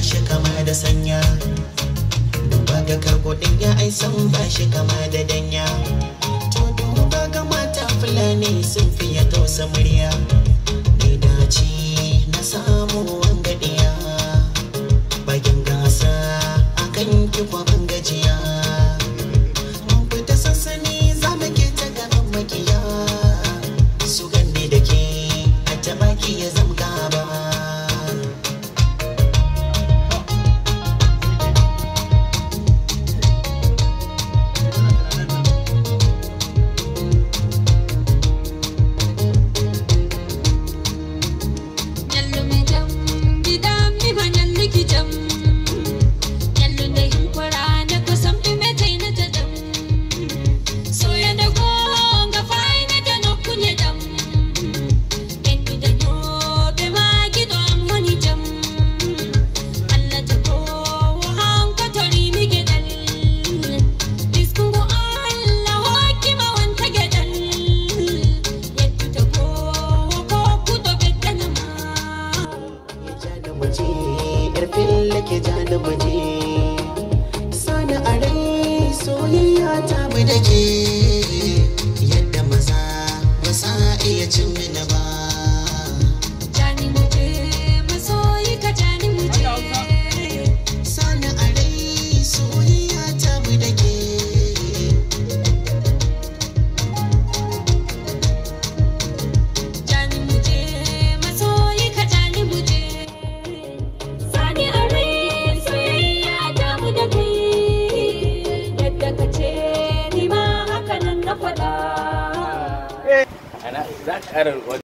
shi kama da sanya duba ga karkodin ya ai san ba shi kama da danya to duba ga mata fulani sun fiye tausa murya ni dace na samu wangadiya bakin gasa akan ki kwaban gajiya mun fita sassani za mu ke ta gaban makiya su ganni da ke a tabaki ya zama gaba Nyallu mi jam, gida mi ma nyallu ki jam. Nyallu da hin kwara na kusam dume tai na ta dam. Soya da go ga fai na da no kunye dam. Endu da no be ma gido am wani jam. Allah ta ko wa han ko tori mi gedal. Diskungo Allah hoki ma wanta gedal. Yaddu ta ko wa ko kudo bedana ma. ya ja da waje yar fille ke ja da waje sani a rai soyayya ta bi da ke yadda maza ba sa iya cin mini ba Jani muje masoyi ka jani muje sani a rai soyayya ta bi da ke Jani muje masoyi ka jani muje Sani are soyayya ta mu da kai Yadda ka ce ni ma haka nan na faɗa Ana za ka ƙara